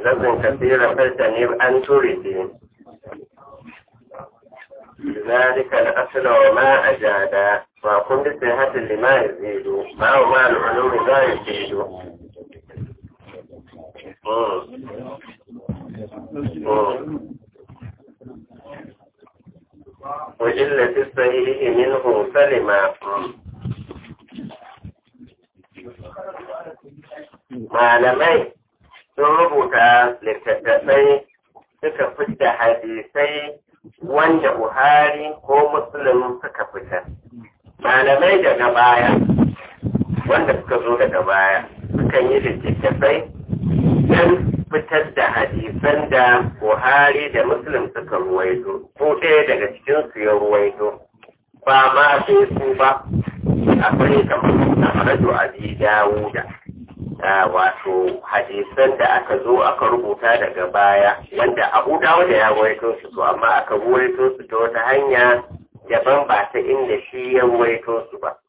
لازم كثيرا فاجتنب أن تريد ذلك الأصل وما أجاد وكن بصحة لما يزيد ما هو ما العلوم لا يزيد مم. مم. وإلا في الصحيح منه سلما malamai sun rubuta littattafai suka fita hadisai wanda Buhari ko Muslim suka fita. Malamai daga baya, wanda suka zo daga baya, sukan yi littattafai don fitar da hadisan da Buhari da Muslim suka ruwaito, ko ɗaya daga cikinsu ya ruwaito, ba ma sai su ba, akwai kamar na Raju Abi Dawuda. wato hadisan da aka zo aka rubuta daga baya wanda abu dawo da ya waito su to amma aka waito su ta wata hanya daban ba ta inda shi ya waito su ba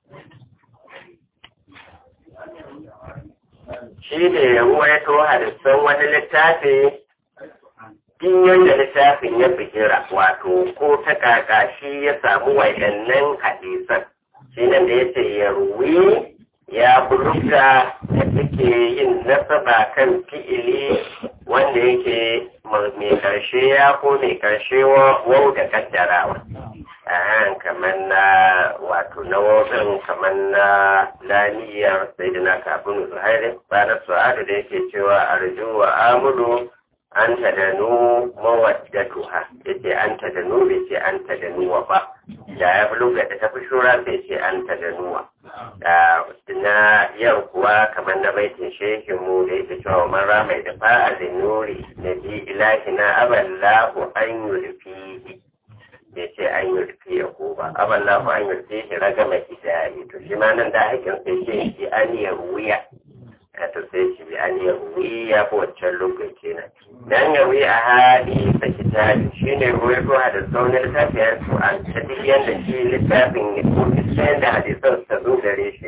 shi ne ya waito hadisan wani littafi din yadda littafin ya fikira wato ko ta kaka shi ya samu waɗannan hadisan shi nan da ya ce ya ruwi ya buluga da suke yin nasaba kan fi'ili wanda yake mai karshe ya ko mai karshe wau da kaddarawa a kamar na wato na wajen kamar na laniyar sai da na kafin zuhairi ranar su'adu da yake cewa arju wa amuru an ta da nu mawaddatuha yace an ta da nu bai ce an ta da nuwa ba da ya fi lokacin ta fi shura bai ce an ta da nuwa na yau kuwa kamar na baitin shehin mu da yake cewa mara mai da fa'alin nuri na bi ilahi na aballahu an yulfihi bai ce an yulfi ya ko ba aballahu an yulfi shi raga mai hidayi to shi ma nan da hakin sai ce shi an yi wuya to sai shi bi an yi wuya ko wancan lokaci na dan ya wuya a hadi ta kitabi shi ne ruwa ko da sauran littafin su an ta duk yadda shi littafin ya ko sai da hadisan ta zo gare shi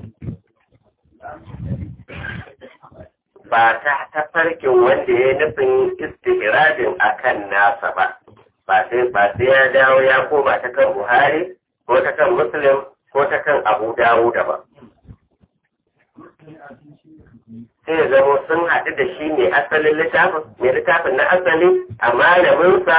ba ta tafarkin wanda ya nufin istihradin akan nasa ba ba sai ba sai ya dawo ya koma ta kan Buhari ko ta kan Muslim ko ta kan Abu Dawud ba sai ya zama sun haɗu da shi ne asalin littafin mai littafin na asali a malaminsa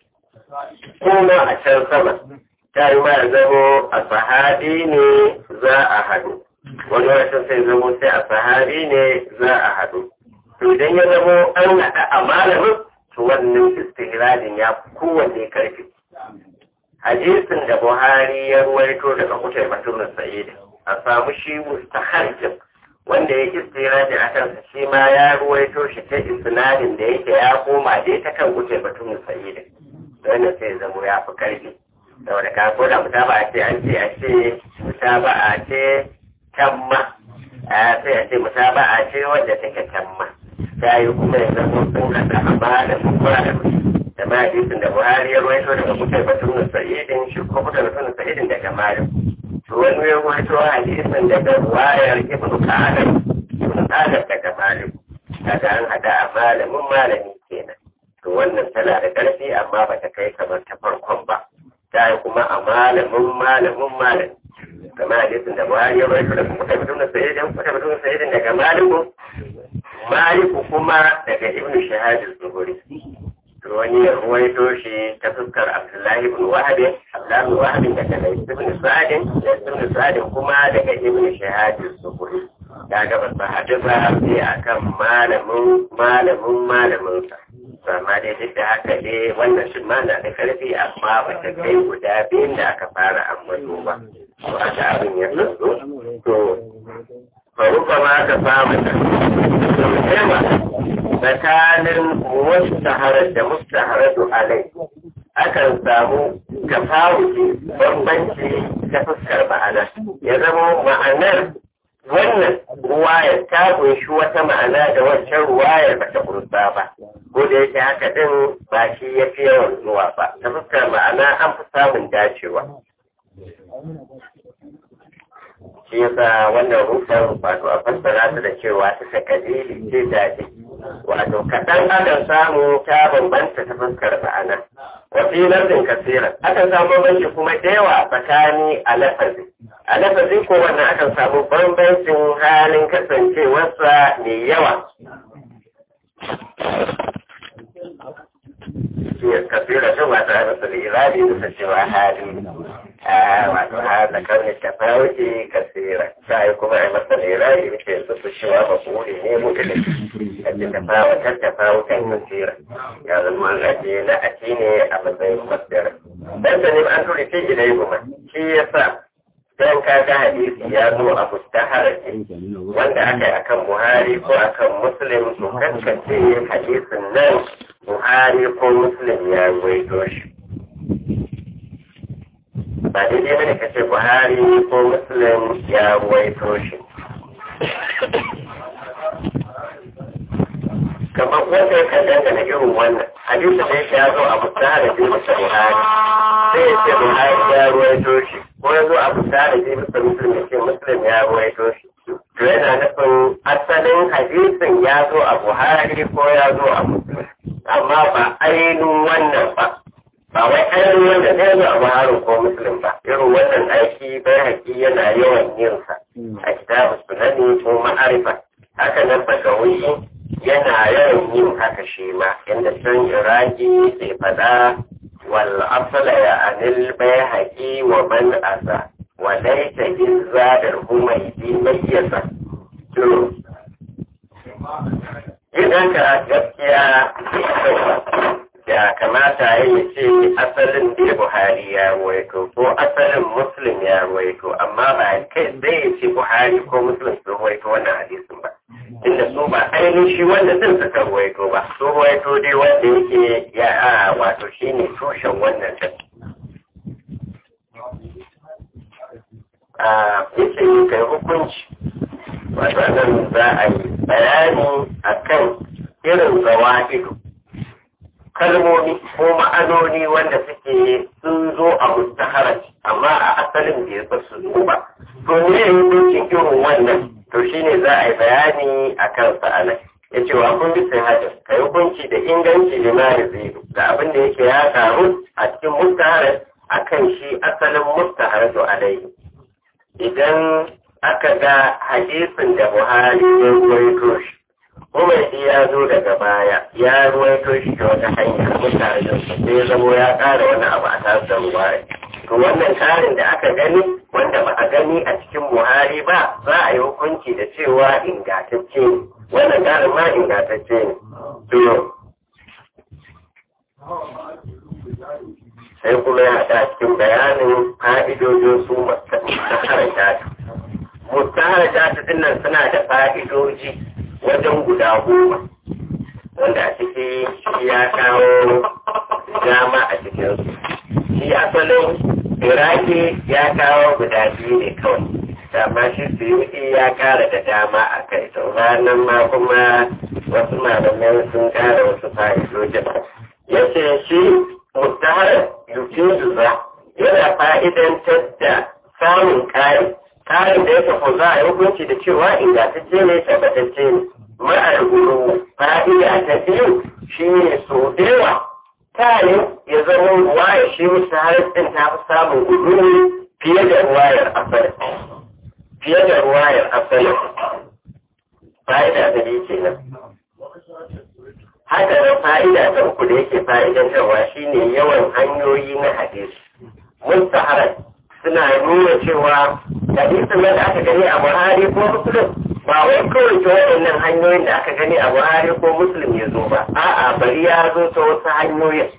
kuma a can sama ta yi ma zamo a sahabi ne za a haɗu wani wasan sai zamo sai a sahabi ne za a haɗu to idan ya zamo an haɗa a malamin to wannan istihradin ya fi kowanne karfi hadisin da buhari ya ruwaito daga kutai batun sa'id a samu shi mustaharjin wanda ya istihradin a kansa shi ma ya ruwaito shi ta isnadin da yake ya koma dai ta kan kutai batun sa'id wannan sai zamo ya fi karfi saboda ka ko da mutaba a ce an ce a ce mutaba a ce tamma a sai a ce mutaba a ce wanda take tamma ta yi kuma ya zama sun haɗa a ba da mukura da da ma hadisin da buhari ya ruwaito daga kutar batun sa'idin shi ko kutar batun sa'idin daga malam to wani ya ruwaito hadisin daga wayar ibn qasim ibn qasim daga malam kaga an haɗa a malamin malami kenan to wannan tana da ƙarfi amma ba ta kai kamar ta farkon ba ta yi kuma a malamin malamin malami kama hadisin da buhari ya rawaito da kuma tabbatun da sayyidin kuma tabbatun sayyidin daga maliku maliku kuma daga ibn shahad az-zuhri to wani ya rawaito shi ta fuskar abdullahi ibn wahab abdullahi ibn wahab daga ibn sa'd ibn sa'd kuma daga ibn shahad az-zuhri da ga ba hadisa sai akan malamin malamin malamin sa amma dai duk da haka dai wannan shi ma na da karfi amma ba ta kai guda biyun da aka fara ambato ba to aka abin ya tsaro to faruka ma ka samu da tsakanin mustaharar da mustaharatu alai akan samu tafawuki bambanci ta fuskar ma'ana ya zama ma'anar wannan ruwayar ta kunshi wata ma'ana da wancan ruwayar ba ta kunsa ba ko da yake haka din ba shi ya fi yawan zuwa ba ta fuskar ma'ana an fi samun dacewa shi yasa wannan rufar wato a fassara ta da cewa ta ta kadiri ce da wato kaɗan akan samu ta bambanta ta fuskar ma'ana wafi lardin kasira akan samu bambanci kuma da yawa tsakani a lafazi a lafazi ko wannan akan samu bambancin halin kasancewarsa mai yawa kasira shi ba tare da irabi da cewa hali wato ha da karni ta fauki kasira sai kuma ai masa irabi muke su su cewa ba ku ne mu da kace ta fawa ta ta fawa kan kasira ya zama gaje na ati ne a matsayin masdar dan da ne an turi ce ilai kuma shi yasa dan ka ga hadisi ya zo a mustaharaji wanda aka yi akan buhari ko akan muslim to kankace hadisin nan buhari ko muslim ya gwaito shi ba daidai bane ka ce buhari ko muslim ya gwaito shi kamar wanda ya kan dangane irin wannan hadisi da ya zo a mustaharaji masa buhari sai ya ce buhari ya gwaito shi ko ya zo a mustaharaji masa muslim ya ce muslim ya gwaito shi to yana nufin asalin hadisin ya zo a buhari ko ya zo a muslim amma ba ainihin wannan ba ba wai ainihin wanda zai zo a buhari ko muslim ba irin wannan aiki bai haƙi yana yawan yinsa a kitabu sunani ko ma'arifa haka nan bagawi yana yawan yin haka shi ma inda can iraki sai fada wal asala ya anil bai haƙi wa man asa wa laita izza da humaidi mayyasa idan ka gaskiya ya kamata ya yi ce asalin da buhari ya ruwaito ko asalin muslim ya ruwaito amma ba kai zai ya ce buhari ko muslim sun ruwaito wannan hadisin ba inda su ba ainihin shi wanda din suka ruwaito ba su ruwaito dai wanda yake ya a wato shi ne tushen wannan din a yace kai hukunci wato nan za a yi bayani akan irin zawa'idu kalmomi ko ma'anoni wanda suke sun zo a mustaharar amma a asalin da ya ba su zo ba to ne hukuncin irin wannan to shine za a yi bayani a kan sa'ana ya ce wa kun bisa hajjar ka yi hukunci da inganci da na zidu da abin da yake ya karu a cikin mustaharar akan shi asalin mustaharar to alaihi idan aka ga hadisin da buhari ya ruwaito shi umarci ya zo daga baya ya ruwaito shi ta wata hanya mutane sai ya zamo ya ƙara wani abu a tasar ruwaya to wannan ƙarin da aka gani wanda ba a gani a cikin buhari ba za a yi hukunci da cewa ingantacce ne wannan ƙarin ma ingantacce ne to sai kuma ya haɗa cikin bayanin fa'idojin su mustaharata mustaharata dinnan suna da fa'idoji wajen guda goma wanda a ciki shi ya kawo dama a cikinsu shi asalin iraki ya kawo guda biyu ne kawai dama shi suyuti ya kara da dama a kai to ranar ma kuma wasu malamai sun kara wasu fa'idojin ya ce shi mustahar yukin za yana fa'idantar da samun ƙari ƙarin da ya tafi za a yi hukunci da cewa ingantacce ne tabbatacce ne ma'ar guru fa'ida ta biyu shi ne so dewa tare ya zama ruwaya shi mustahar ɗin ta fi samun gudu fiye da ruwayar asali fiye da ruwayar asali fa'ida ta biyu kenan haka nan fa'ida ta uku da yake fa'idantarwa shine yawan hanyoyi na hadisi mustaharar suna nuna cewa hadisin nan da aka gani a buhari ko muslim ba wai kawai ta waɗannan hanyoyin da aka gani a buhari ko muslim ya zo ba a'a bari ya zo ta wasu hanyoyin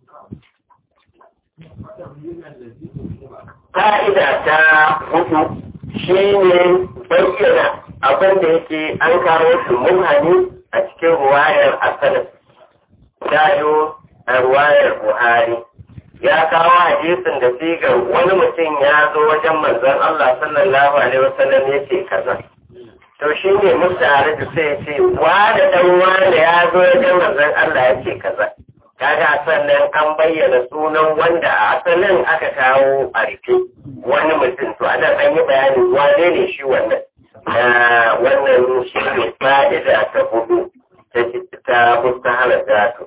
fa'ida ta hudu shine bayyana abin da yake an kawo shi mubhani a cikin ruwayar asalin dayo a ruwayar buhari ya kawo hadisin da sigar wani mutum ya zo wajen manzon Allah sallallahu alaihi wasallam ya ce kaza to shi ne musu da sai ce wa da dan wanda ya zo wajen manzon Allah ya ce kaza kaga sannan an bayyana sunan wanda a asalin aka kawo a rufe wani mutum to anan an yi bayani wane ne shi wannan wannan shi ne fa'ida ta hudu ta mustahalar zato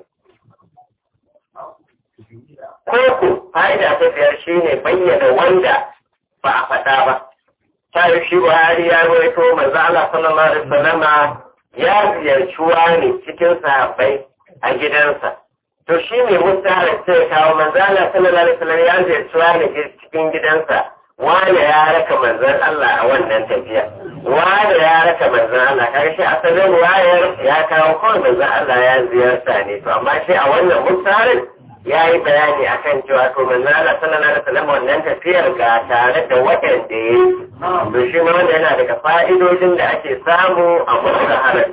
koko fa'ida ta biyar shine bayyana wanda ba a faɗa ba ta yi shi buhari ya rawaito manzo Allah sallallahu alaihi wasallama ya ziyarci wani cikin sahabbai a gidansa to shi ne mustahar sai kawo manzo Allah sallallahu alaihi wasallam ya ziyarci wani cikin gidansa wani ya raka manzon Allah a wannan tafiya wani ya raka manzon Allah kaga shi asalin wayar ya kawo kawai manzon Allah ya ziyarta ne to amma shi a wannan mustaharin ya yi bayani akan cewa to manzon Allah sallallahu alaihi wasallam wannan tafiyar ga tare da waɗanda ya yi to shi ma wanda yana daga fa'idodin da ake samu a mustaharin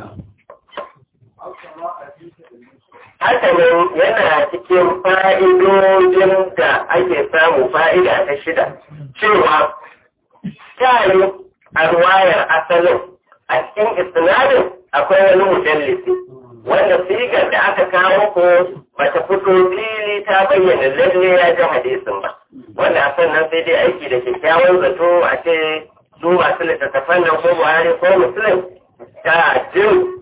haka nan yana cikin fa'idodin da ake samu fa'ida ta shida cewa tare a ruwayar asalin a cikin isnadin akwai wani mujallisi wanda sigar da aka kawo ko bata fito fili ta bayyana lalle ya ji hadisin ba wanda a sannan sai dai aiki da kyakkyawan zato a ce su masu littattafan nan ko buhari ko musulun ta jin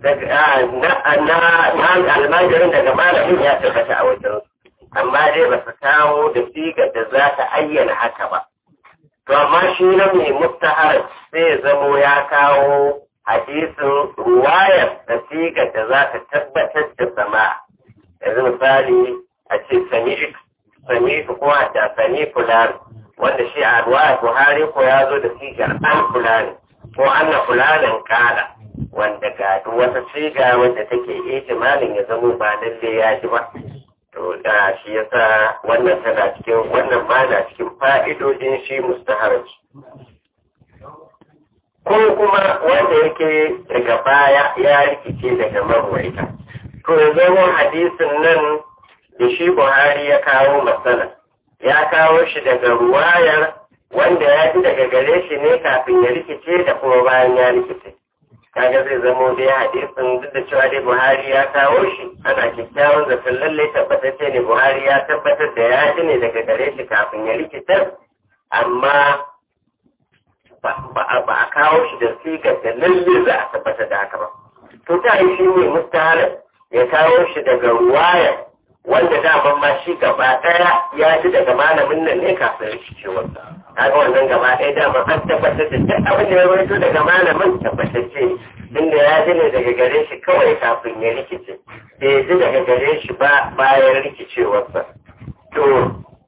na almajirin daga malamin ya tabbata a wajen amma dai ba su kawo da sigar da za ta ayyana haka ba to amma shi na mai mustahar sai zamo ya kawo hadisin ruwayar da sigar da za ta tabbatar da sama yanzu misali a ce sami ko da sami fulani wanda shi a ruwayar buhari ko ya zo da sigar an fulani ko anna fulanin kala wanda ga duk wata siga wanda take ihtimalin ya zamo ba lalle ya ji ba to da shi yasa wannan tana cikin wannan ma na cikin fa'idodin shi mustaharaj ko kuma wanda yake daga baya ya rikice daga marwaita to ya zama hadisin nan da shi buhari ya kawo matsala ya kawo shi daga ruwayar wanda ya ji daga gare shi ne kafin ya rikice da kuma bayan ya rikice kaga zai zamo dai hadisin duk da cewa dai Buhari ya kawo shi ana kyakkyawan zaton lallai tabbatacce ne Buhari ya tabbatar da ya ji ne daga gare shi kafin ya rikitar amma ba a kawo shi da sigar da lallai za a tabbatar da haka ba to ta yi shi ne mustahalar ya kawo shi daga ruwaya wanda daman ma shi gaba ɗaya ya ji daga malamin nan ne kafin rikicewarsa kaga wannan gaba ɗaya dama an tabbatar da duk abin da ya rawaito daga malamin tabbatacce ne inda ya ji ne daga gare shi kawai kafin ya rikice bai ji daga gare shi ba bayan rikicewarsa to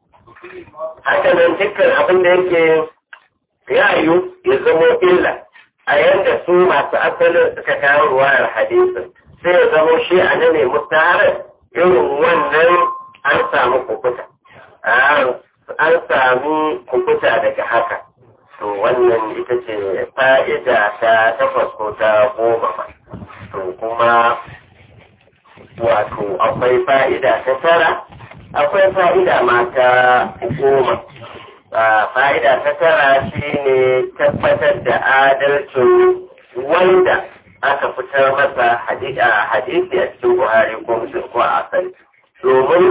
haka nan dukkan abin da yake ya yiwu ya zamo illa a yanda su masu asalin suka kawo ruwayar hadisin sai ya zamo shi a nan ne mustaharar irin wannan an samu kukuta an sami kukuta daga haka to wannan ita ce fa'ida ta takwas ko ta goma ba to kuma wato akwai fa'ida ta tara akwai fa'ida ma ta goma fa'ida ta tara shi ne tabbatar da adalcin wanda aka fitar masa hadisi a cikin buhari ko musulun ko a asali domin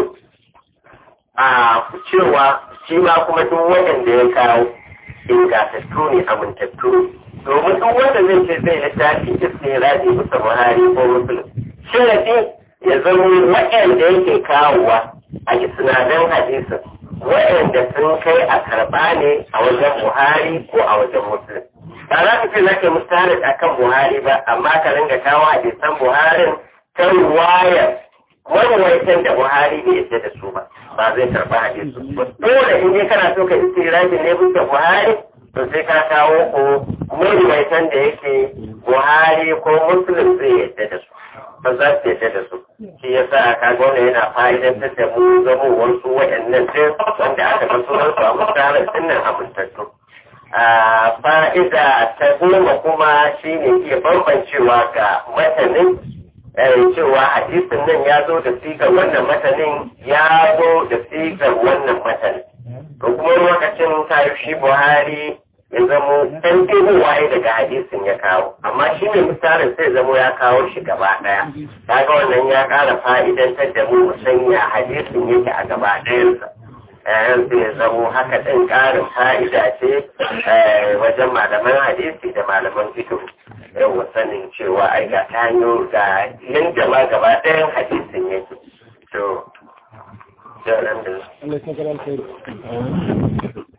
a cewa shi ma kuma duk waɗanda ya kawo ingantattu ne amintattu domin duk wanda zai ce zai littafi isne raji bisa buhari ko musulun sharafi ya zama waɗanda yake kawowa a isnadan hadisin waɗanda sun kai a karɓa ne a wajen buhari ko a wajen musulun ba za ka ce za ka mustaharar a kan buhari ba amma ka ringa kawo hadisan buharin ta wayar wani da buhari bai yadda da su ba ba zai karɓa hadisu dole in dai kana so ka istiraji ne bisa buhari to sai ka kawo ko mawaitan da yake buhari ko muslim zai yadda da su ba za su yadda da su shi ya sa ka gona yana fa'idantar da mu zamo wasu waɗannan sai wanda aka ga sunan su a mutanen dinnan amintattu fa'ida ta goma kuma shi ne iya bambancewa ga matanin cewa hadisin nan ya zo da sigar wannan matanin ya zo da sigar wannan matanin to kuma lokacin tayi shi buhari ya zamo dan waye daga hadisin ya kawo amma shi ne misalin sai zamo ya kawo shi gaba daya kaga wannan ya kara fa'idantar da mu sanya hadisin yake a gaba ɗayansa sai ya zamo haka ɗin ƙarin fa'ida ce wajen malaman hadisi da malaman fikihu yawa sanin cewa ai ga ta hanyo ga yanda ma gaba ɗayan hadisin yake to da nan da Allah ya saka alkhairi